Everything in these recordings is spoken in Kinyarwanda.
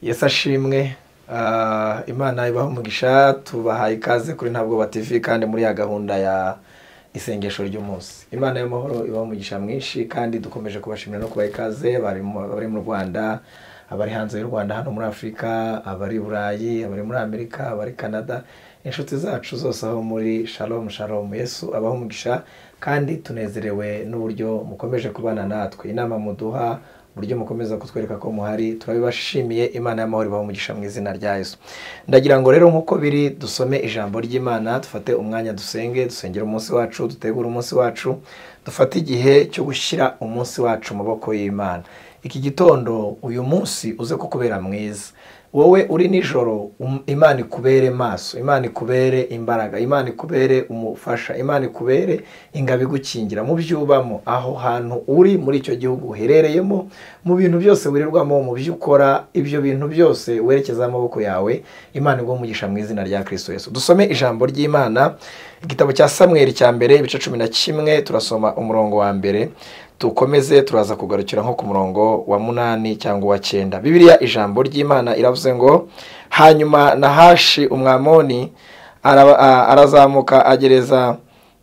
yesu ashimwe imana ibaha umugisha tubahaye ikaze kuri ntabwo TV kandi muri ya gahunda ya isengesho ry'umunsi imana y'amahoro ibaha umugisha mwinshi kandi dukomeje kubashimira no kubaha ikaze abari mu rwanda abari hanze y'u rwanda hano muri afurika abari i burayi abari muri amerika abari canada inshuti zacu zose aho muri shalomu shalomu yesu abaha umugisha kandi tunezerewe n'uburyo mukomeje kubana natwe inama muduha uburyo mukomeza kutwereka ko muhari turabibashimiye imana y'amahoro ibaha umugisha mu izina rya yesu ndagira ngo rero nk'uko biri dusome ijambo ry'imana dufate umwanya dusenge dusengera umunsi wacu dutegura umunsi wacu dufate igihe cyo gushyira umunsi wacu mu maboko y'imana iki gitondo uyu munsi uze kukubera mwiza wowe uri nijoro imana ikubere maso imana ikubere imbaraga imana ikubere umufasha imana ikubere ingabo igukingira mu byo ubamo aho hantu uri muri icyo gihugu uherereyemo mu bintu byose wirirwamo mu byo ukora ibyo bintu byose werekeza amaboko yawe imana iguha mu izina rya kirisito Yesu dusome ijambo ry'imana igitabo cya samweri cya mbere ibice cumi na kimwe turasoma umurongo wa mbere dukomeze turaza kugarukira nko ku murongo wa munani cyangwa uwa cyenda bibiriya ijambo ry'imana iravuze ngo hanyuma nahashi umwamoni arazamuka agereza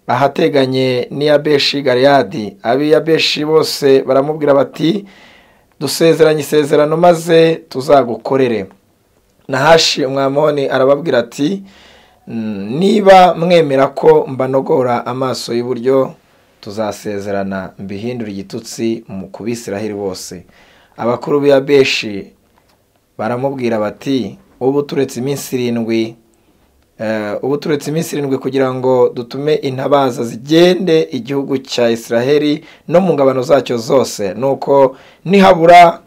ahateganye n'iyabeshi gariyadi ab'iyabeshi bose baramubwira bati dusezeranye isezerano maze tuzagukorere nahashi umwamoni arababwira ati niba mwemera ko mbanogora amaso y'iburyo tuzasezerana mbihindura igitutsi mu kubisiraheri bose abakuru b'iya beshi baramubwira bati ubu turetse iminsi irindwi ubu turetse iminsi irindwi kugira ngo dutume intabaza zigende igihugu cya isiraheri no mu ngabano zacyo zose nuko nihabura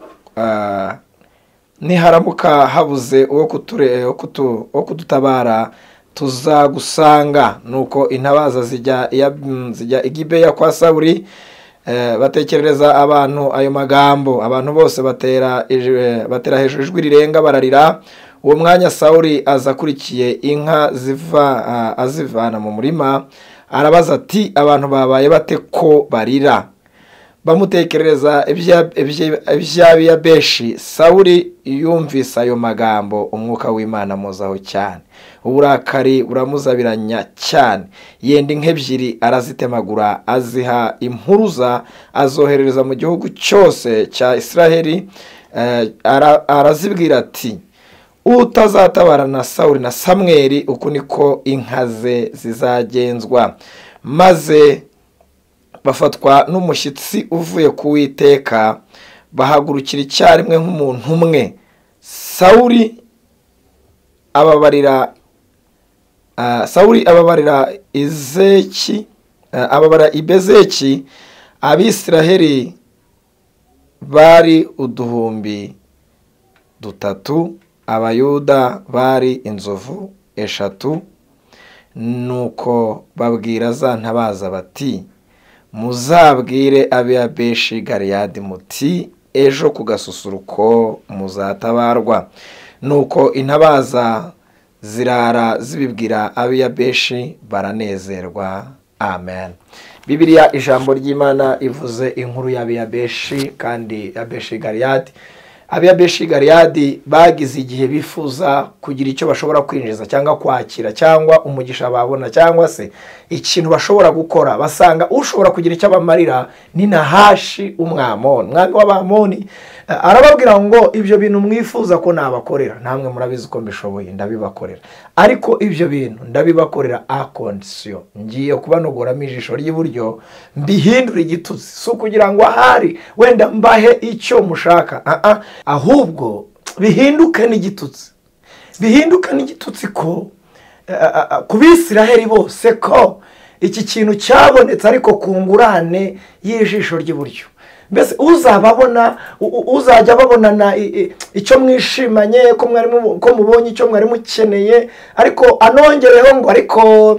niharamuka habuze uwo kudutabara tuzagusanga nuko intabaza zijya igibeya kwa saburi batekerereza abantu ayo magambo abantu bose batera hejuru ijwi rirenga bararira uwo mwanya sawuri aza akurikiye inka ziva azivana mu murima arabaza ati abantu babaye bate ko barira bamutekerereza iby'abiya benshi sawuri yumvise ayo magambo umwuka w'imana muzaho cyane uburakari buramuzabiranya cyane yenda inka ebyiri arazitemagura aziha impuruza azoherereza mu gihugu cyose cya isiraheli arazibwira ati utazatabara na sawuri na samweri uku niko inka ze zizagenzwa maze bafatwa n'umushyitsi uvuye ku witeka bahagurukira icyarimwe nk'umuntu umwe sawuri ababarira sawuri ababarira izeki ababara ibezeki abisiraheli bari uduhumbi dutatu abayuda bari inzovu eshatu nuko babwira za ntabaza bati muzabwire abiyabeshi gariyadi muti ejo ku gasusuruko muzatabarwa nuko intabaza zirara zibibwira abiyabeshi baranezerwa amen bibiriya ijambo ry'imana ivuze inkuru y'abiyabeshi kandi abeshi gariyadi abiyabeshi gariyadi bagize igihe bifuza kugira icyo bashobora kwinjiza cyangwa kwakira cyangwa umugisha babona cyangwa se ikintu bashobora gukora basanga ushobora kugira icyo abamarira ni nahashi umwamoni umwami w'abamoni arababwira ngo ibyo bintu mwifuza ko nabakorera namwe murabizi ko mbishoboye ndabibakorera ariko ibyo bintu ndabibakorera a kondisiyo ngiye kubanogoramo ijisho ry'iburyo mbihindura igitutsi si ukugira ngo ahari wenda mbahe icyo mushaka ahubwo bihinduke n'igitutsi bihinduke n'igitutsi ko ku bisiraheri bose ko iki kintu cyabonetse ariko ku ngurane y'ijisho ry'iburyo mbese uzababona uzajya babonana icyo mwishimanye ko mubonye icyo mwari mukeneye ariko anongereho ngo ariko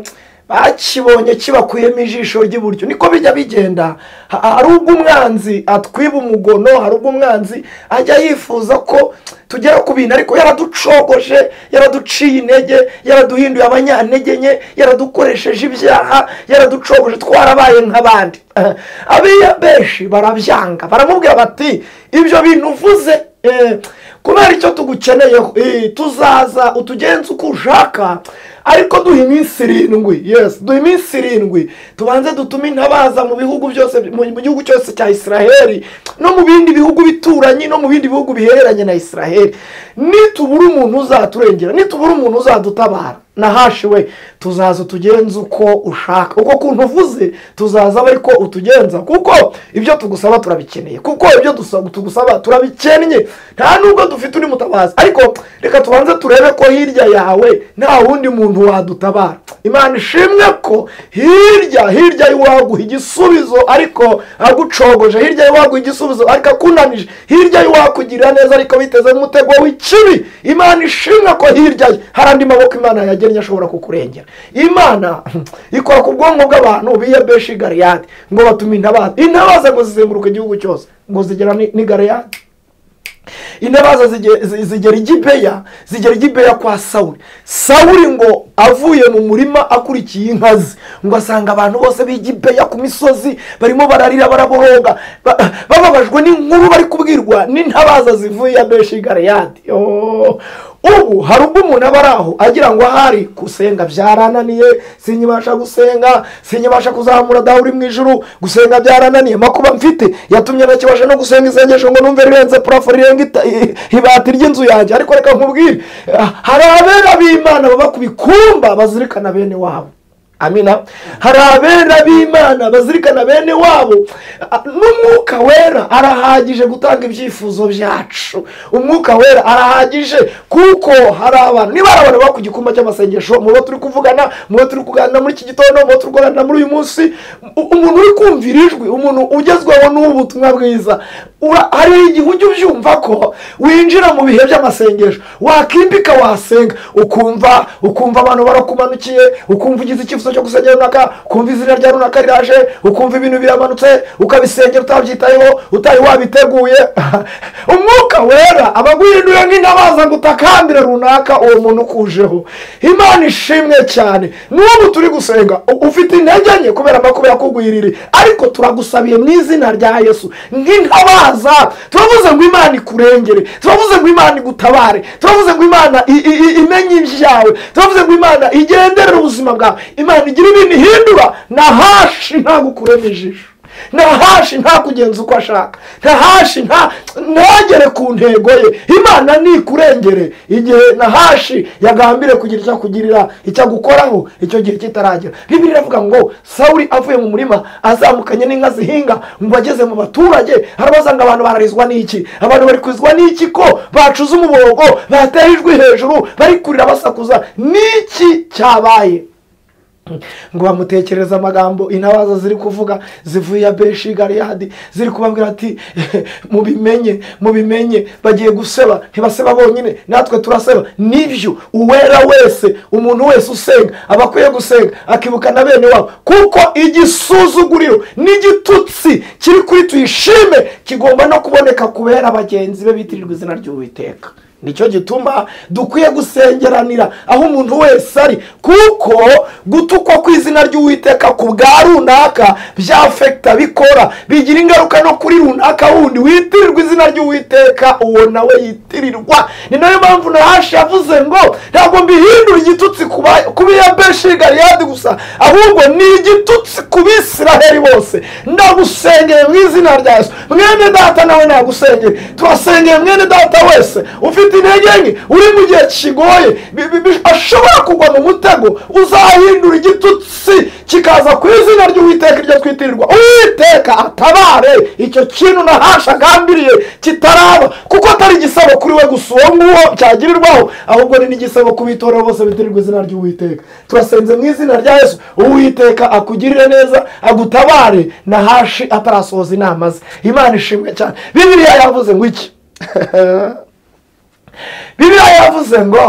bakibonye kibakuyemo ijisho ry'iburyo niko bijya bigenda hari ubwo umwanzi atwiba umugono hari ubwo umwanzi ajya yifuza ko tugera ku bintu ariko yaraducogoje yaraduciye intege yaraduhinduye abanyantege nke yaradukoresheje ibyaha yaraducogoje twarabaye nk'abandi abiya benshi barabyanga baramubwira bati ibyo bintu uvuze kubera icyo tugukeneyeho tuzaza utugenze uko ushaka ariko duha iminsi irindwi yesi duha iminsi irindwi tubanze dutume intabaza mu bihugu byose mu gihugu cyose cya israheli no mu bindi bihugu bituranye no mu bindi bihugu bihereranye na israheli nitubura umuntu uzaturengera nitubura umuntu uzadutabara nahashi we tuzaza utugenze uko ushaka uko kuntu uvuze tuzaza ariko utugenza kuko ibyo tugusaba turabikeneye kuko ibyo tugusaba turabikennye nta nubwo dufite undi mutabazi ariko reka tubanze turebe ko hirya yawe nta wundi muntu wadutabara imana ishimwe ko hirya hirya y'iwaguha igisubizo ariko agucogoje hirya y'iwaguha igisubizo ariko akunanije hirya y'iwakugirira neza ariko biteze umutego w'ikibi imana ishimwe ko hirya ye hari andi maboko imana yagennye ashobora kukurengera imana ikora ku bwonko bw'abantu biyebesha igariyadi ngo batume intabaza intabaza ngo zizenguruke igihugu cyose ngo zigera n'igariyadi intabaza zigera i gibeya zigera i gibeya kwa sawuri sawuri ngo avuye mu murima akurikiye inka ze ngo asanga abantu bose b'i gibeya ku misozi barimo bararira baraboroga bababajwe n'inkuru bari kubwirwa n'intabaza zivuye ya benshi gareyadi ubu hari ubwo umuntu aba ari aho agira ngo ahari gusenga byarananiye sinyibasha gusenga sinyibasha kuzamura dawe uri mu ijuru gusenga byarananiye makuba mfite yatumye ntakibasha no gusenga isengesho ngo numve rirenze purafo rirenga ibati ry'inzu yanjye ariko reka nkubwire hari abera b'imana baba ku bikumba bazirikana bene wabo amina hari abera b'imana bazirikana bene wabo n'umwuka wera arahagije gutanga ibyifuzo byacu umwuka wera arahagije kuko hari abantu niba hari abantu baba ku gikumba cy'amasengesho mu bo turi kuvugana mu bo turi kuganira muri iki gitondo mu bo turi kuganira muri uyu munsi umuntu uri kumvira ijwi umuntu ugezweho n'ubutumwa bwiza hari igihe ujya ubyumva ko winjira mu bihe by'amasengesho wakimbika wasenga ukumva ukumva abantu barakumanukiye ukumva ugize icyifuzo cyo gusengera runaka ukumva izina rya runaka riraje ukumva ibintu biramanutse ukabisengera utabyitayeho utari wabiteguye umwuka wera aba aguhindura nk'intabaza ngo utakambire runaka uwo muntu ukujeho imana ishimwe cyane n'ubu turi gusenga ufite intege nke kubera amakuba yakugwiriri ariko turagusabiye mu izina rya yesu nk'intabaza turavuze ngo imana ikurengere turavuze ngo imana igutabare turavuze ngo imana imenye ibyawe turavuze ngo imana igenderere ubuzima bwawe imana igira ibintu ihindura nahashi ntagukuremo ijisho ntahashi ntakugenza uko ashaka ntahashi ntagere ku ntego ye imana nikurengere igihe nahashi yagambire kugira icyo akugirira icyo agukoraho icyo gihe kitaragera bibiri iravuga ngo sawuri avuye mu murima azamukanye n'inka zihinga ngo ageze mu baturage hari abasanga abantu bararizwa n'iki abantu bari kurizwa n'iki ko bacuze umuborogo bateye ijwi hejuru bari kurira basakuza n'iki cyabaye ngo bamutekereze amagambo intabaza ziri kuvuga zivuye ya benshi gariyadi ziri kubabwira ati mubimenye mubimenye bagiye guseba ntibaseba bonyine natwe turaseba nibyo uwera wese umuntu wese usenga aba akwiye gusenga akibuka na bene wabo kuko igisuzuguriro n'igitutsi kiri kuri tuyishime kigomba no kuboneka kubera bagenzi be bitirirwa izina ry'uwiteka nicyo gituma dukwiye gusengeranira aho umuntu wese ari kuko gutukwa ku izina ry'uwiteka ku bwa runaka byafekita bikora bigira ingaruka no kuri runaka wundi witirirwa izina ry'uwiteka uwo nawe yitirirwa ni nayo mpamvu nahashi yavuze ngo ntabwo mbihindura igitutsi ku biyabeshi gariyadi gusa ahubwo ni igitutsi ku bisiraheri bose ndagusengeye mu izina rya yesu mwene data nawe nagusengeye turasengeye mwene data wese ufite intege nke uri mu gihe kigoye ashobora kugwa mu mutego uzahindura igitutsi kikaza ku izina ry'uwiteka iryo twitirirwa uwiteka atabare icyo kintu nahasha agambiriye kitaraba kuko atari igisabo kuri we gusa uwo nguwo cyagirirwaho ahubwo ni n'igisabo ku bitorero bose bitirirwa izina ry'uwiteka turasenze mu izina rya yesu uwiteka akugirire neza agutabare nahashi atarasohoza inama ze imana ishimwe cyane bibiriya yavuze ngo iki bibiliya yavuze ngo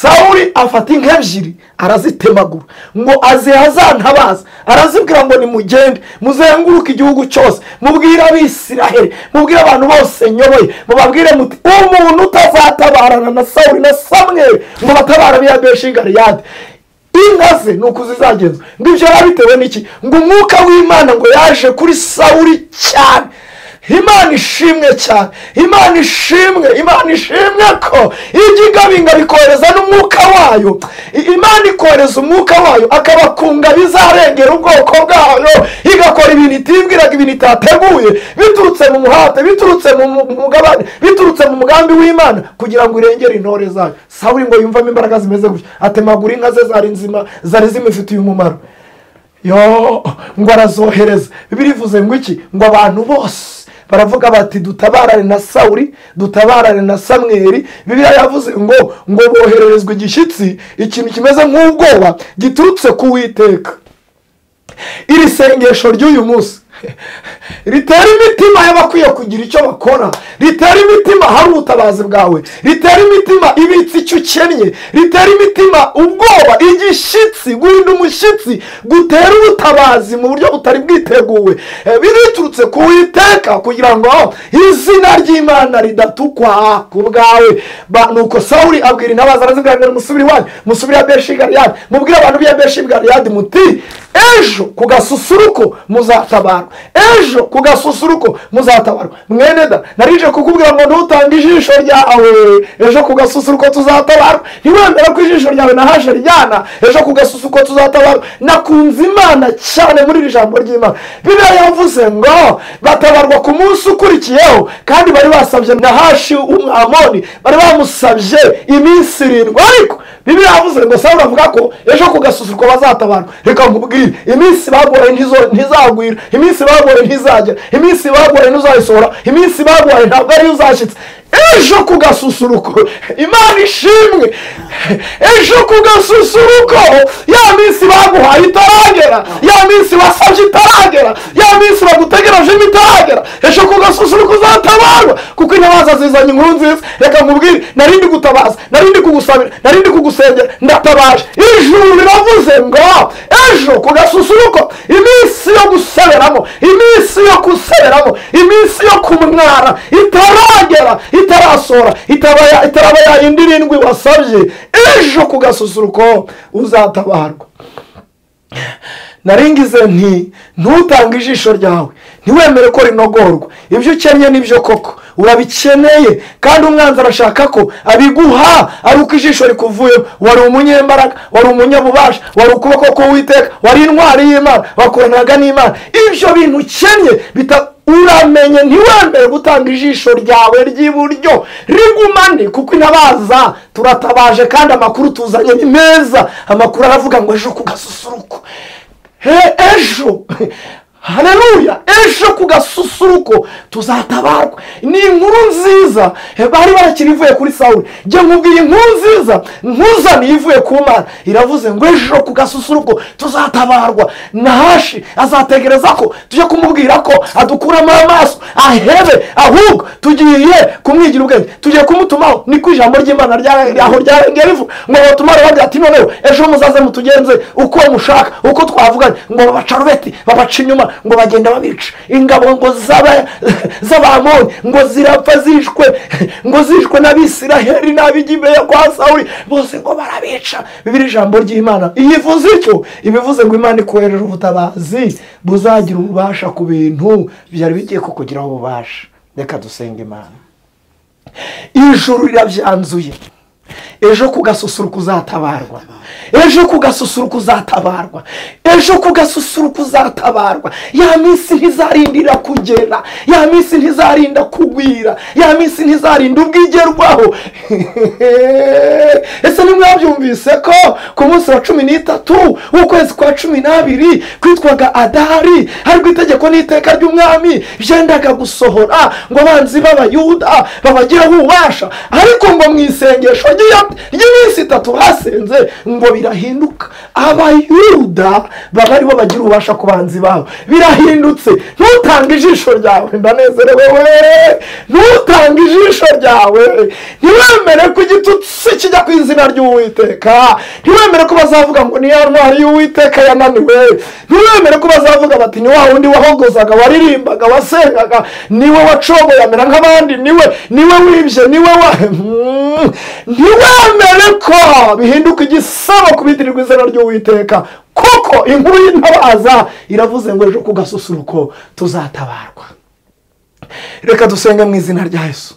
sawuri afata inka ebyiri arazitemagura ngo aziha azantabaza arazibwira ngo nimugende muzenguruke igihugu cyose mubwire abisiraheri mubwire abantu bose nyoboye mubabwire muti umuntu utazatabarana na sawuri na samweri ngo batabara biya benshi gariyade inka ze ni uko zizagenza ngo ibyo bitewe n'iki ngo umwuka w'imana ngo yaje kuri sawuri cyane imana ishimwe cyane imana ishimwe imana ishimwe ko ijya igabinga bikohereza n'umwuka wayo I- imana ikohereza umwuka wayo akabakunga bizarengera ubwoko bwayo igakora ibintu itibwiraga ibintu itateguye biturutse mu muhate biturutse mu mu- mu mugabane biturutse mu mugambi w'imana kugira ngo irengere intore zayo sawuri ngo yumvamo imbaraga zimeze gutya atemagura inka ze zari nzima zari zimufitiye umumaro yo ngo arazohereza bibiri ivuze ngo iki ngo abantu bose baravuga bati dutabarane na sawuri dutabarane na samweri bibiliya yavuze ngo ngo bohererezwe igishyitsi ikintu kimeze nk'ubwoba giturutse ku witeka iri sengesho ry'uyu munsi ritera imitima y'abakwiye kugira icyo bakora ritera imitima hari ubutabazi bwawe ritera imitima ibitse icyo ukennye ritera imitima ubwoba igishyitsi guhinda umushyitsi gutera ubutabazi mu buryo butari bwiteguwe Eh, biriturutse ku witeka kugira ngo izina ry'imana ridatukwa ku bwawe Ba- nuko sawuri abwira intabaza arazibwira musubire iwanyu musubire ya beshi galiyadi mubwire abantu b'iya beshi galiyadi muti ejo ku gasusuruko muzatabarwa ejo ku gasusuruko muzatabarwa mwene da narije kukubwira ngo ntutanga ijisho ryawe ejo ku gasusuruko tuzatabarwa ntiwemera ko ijisho ryawe nahashe rijyana ejo ku gasusuruko tuzatabarwa nakunze imana cyane muri iri jambo ry'imana bibiliya yavuze ngo batabarwa ku munsi ukurikiyeho kandi bari basabye nahashi w'umwamoni bari bamusabye iminsi irindwi ariko bibiliya yavuze ngo sawuri avuga ko ejo ku gasusuruko bazatabarwa reka nkubwire iminsi baguhaye ntizo- ntizagwira iminsi baguhaye ntizagera iminsi baguhaye ntuzayisohora iminsi baguhaye ntabwo ariyo uzashyitse ejo ku gasusuruko imana ishimwe ejo ku gasusuruko ya minsi baguhaye itaragera ya minsi wasabye itaragera ya minsi bagutegerejemo itaragera ejo ku gasusuruko uzatabarwa kuko inyamaswa zizanye inkuru nziza reka nkubwire narindi gutabaza narindi kugusabira narindi kugusengera ndatabaje ijuru riravuze ngo ejo ku gasusuruko iminsi yo guseberamo iminsi yo guseberamo iminsi yo kumwara itaragera itarasora itaba- itaraba yayindi irindwi wasabye ejo ku gasusuruko uzatabarwa naringize nti ntutange ijisho ryawe ntiwemere ko rinogorwa ibyo ukennye nibyo koko urabikeneye kandi umwanzi arashaka ko abiguha ari uko ijisho rikuvuyeho wari umunyembaraga wari umunyabubasha wari ukuboko k'uwiteka wari intwari y'imana wakoranaga n'imana ibyo bintu ukennye bita uramenye ntiwemere gutanga ijisho ryawe ry'iburyo rigumane kuko inabaza turatabaje kandi amakuru tuzanye ni meza amakuru aravuga ngo ejo ku gasusuruko he ejo hareruya ejo ku gasusuruko tuzatabarwa ni inkuru nziza he, bari barakira ivuye kuri sawuri njye nkubwira inkuru nziza nkuzaniye ivuye ku mana iravuze ngo ejo ku gasusuruko tuzatabarwa nahashi azategereza ko tujye kumubwira ko adukuramo amaso ahebe ahubwo tugiye kumwigira ubwenge tugiye kumutumaho niko ijambo ry'imana rya- aho ryarengera rivuga ngo batumare bagira ati noneho ejo muzaze mutugenze uko mushaka uko twavuganye ngo babacarubeti babaca inyuma ngo bagenda babica ingabo ngo z'aba- z'abamoni ngo zirapfa zishwe ngo zishwe n'abisiraheli n'ab'igibeya kwa sawuri bose ngo barabica bibiri ijambo ry'imana iyivuze ityo ibivuze ngo imana ikohereje ubutabazi buzagira ububasha ku bintu byari bigiye kukugiraho ububasha reka dusenge imana ijuru rirabyanzuye ejo ku gasusuruko uzatabarwa ejo ku gasusuruko uzatabarwa ejo ku gasusuruko uzatabarwa ya minsi ntizarindira kugera ya minsi ntizarinda kugwira ya minsi ntizarinda ubwigerwaho ese ntimwabyumvise ko ku munsi wa cumi n'itatu w'ukwezi kwa cumi n'abiri kwitwaga adari harimo itegeko n'iteka ry'umwami byendaga gusohora ngo abanzi b'abayuda babagireho ububasha ariko ngo mu isengesho ry'iyo- ry'iminsi itatu basenze ngo birahinduka abayuda baba aribo bagira ububasha ku banzi babo birahindutse ntutange ijisho ryawe ndanezerewe we ntutange ijisho ryawe ntiwemere ko igitutsi kijya ku izina ry'uwiteka ntiwemere ko bazavuga ngo ni ya ntwari y'uwiteka yananiwe ntiwemere ko bazavuga bati ni wa wundi wahogozaga waririmbaga wasengaga niwe wacoboye amera nk'abandi niwe niwe wibye niwe wa Mm. ntiwemere ko bihinduka igisabo kubitirirwa izina ry'uwiteka kuko inkuru y'intabaza iravuze ngo ejo ku gasusuruko tuzatabarwa reka dusenge mu izina rya yesu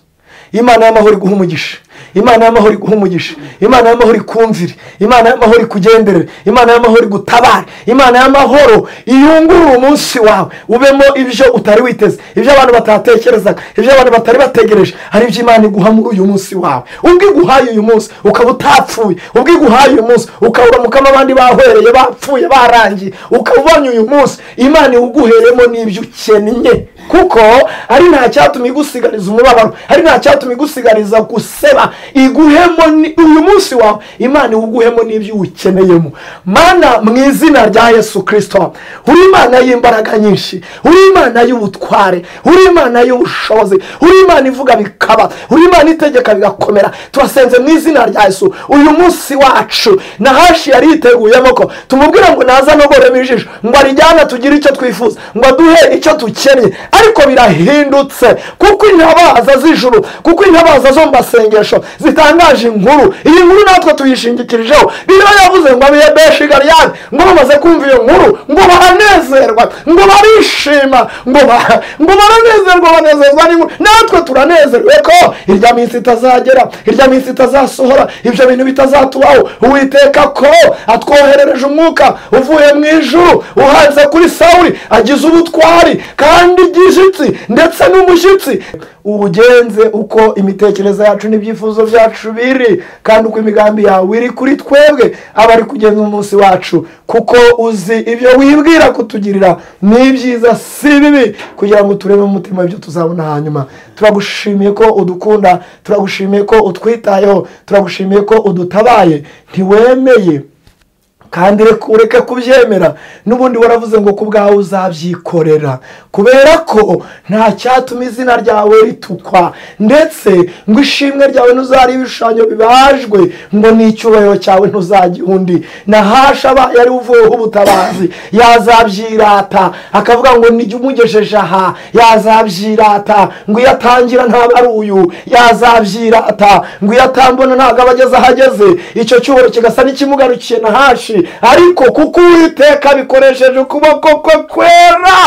imana y'amahoro iguha umugisha imana y'amahoro iguha umugisha imana y'amahoro ikumvire imana y'amahoro ikugendere imana y'amahoro igutabare imana y'amahoro iyungurure umunsi wawe ubemo ibyo utari witeze ibyo abantu batatekerezaga ibyo abantu batari bategereje hari ibyo imana iguha muri uyu munsi wawe ubwo iguhaye uyu munsi ukaba utapfuye ubwo iguhaye uyu munsi ukaburamukamo abandi bahwereye bapfuye barangiye ukaba ubonye uyu munsi imana iwuguheremo n'ibyo ukennye kuko ari nta cyatuma igusigariza umubabaro ari nta cyatuma igusigariza guseba iguhemo ni- uyu munsi wawe imana iwuguhemo n'ibyo uwukeneyemo mana mu izina rya yesu kirisito uri imana y'imbaraga nyinshi uri imana y'ubutware uri imana y'ubushobozi uri imana ivuga bikaba uri imana itegeka bigakomera tubasenze mu izina rya yesu uyu munsi wacu nahashi yari yiteguye amoko tumubwira ngo naza anogoremo ijisho ngo arijyane tugire icyo twifuza ngo aduhe icyo dukeneye ariko birahindutse kuko intabaza z'ijuru kuko intabaza zo mu masengesho zitangaje inkuru iyi nkuru natwe tuyishingikirijeho niyo yavuze ngo abiye beshi gariyani ngo bamaze kumva iyo nkuru ngo baranezerwa ngo barishima ngo ba- ngo baranezerwa banezezwa n'inkuru natwe turanezerwe ko irya minsi itazagera irya minsi itazasohora ibyo bintu bitazatubaho uwiteka ko atwoherereje umwuka uvuye mu ijuru uhanze kuri sawuri agize ubutwari kandi igishitsi ndetse n'umushyitsi ubugenze uko imitekerereze yacu n'ibyifuzo byacu biri kandi uko imigambi yawe iri kuri twebwe aba ari kugenza umunsi wacu kuko uzi ibyo wibwira kutugirira ni ibyiza si bibi kugira ngo turebe mu mutima ibyo tuzabona hanyuma turagushimiye ko udukunda turagushimiye ko utwitayeho turagushimiye ko udutabaye ntiwemeye kandi reka ureke kubyemera n'ubundi waravuze ngo ku bwawe uzabyikorera kubera ko nta cyatuma izina ryawe ritukwa ndetse ngo ishimwe ryawe ntuzarihe ibishushanyo bibajwe ngo n'icyubahiro cyawe ntuzajye undi nahasha abaye ari uvuyeho ubutabazi yazabyirata akavuga ngo nijya umugejeje aha yazabyirata ngo iyo atangira ntabwo ari uyu yazabyirata ngo iyo atambona ntabwo aba ageze aho ageze icyo cyubahiro kigasa n'ikimugarukiye na hashi ariko kuko uwiteka bikoresheje ukuboko kwe kwera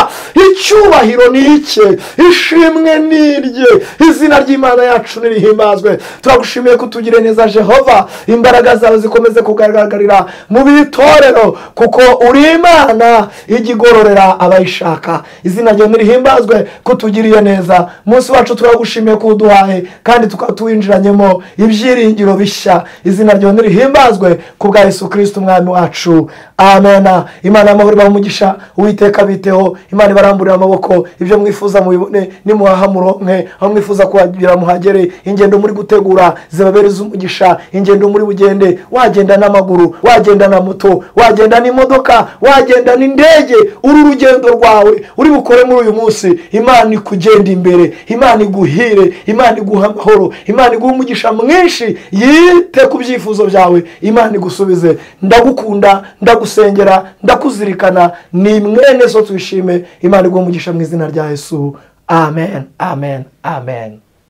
icyubahiro ni icye ishimwe ni irye izina ry'imana yacu nirihimbazwe turagushimiye kutugirira neza jehova imbaraga zawe zikomeze kugaragarira mu bitorero kuko uri imana ijya igororera abayishaka izina ryawe nirihimbazwe kutugiriye neza munsi wacu turagushimiye ko uduhaye kandi tukaba tuwinjiranyemo ibyiringiro bishya izina ryawe nirihimbazwe ku bwa yesu kirisiti umwami wacu amen imana y'amahoro ibaha umugisha uwiteka biteho imana ibaramburira amaboko ibyo mwifuza mubibone nimuhaha muronke aho mwifuza kuhagira muhagere ingendo muri gutegura zibabere iz'umugisha ingendo muri bugende wagenda n'amaguru wagenda na moto wagenda n'imodoka wagenda n'indege uru rugendo rwawe uri bukore muri uyu munsi imana ikugenda imbere imana iguhire imana iguha amahoro imana iguha umugisha mwinshi yite ku byifuzo byawe imana igusubize ndagukunda ndagusengera ndakuzirikana ni mwene so twishime imana iguha umugisha mu izina rya yesu amen amen amen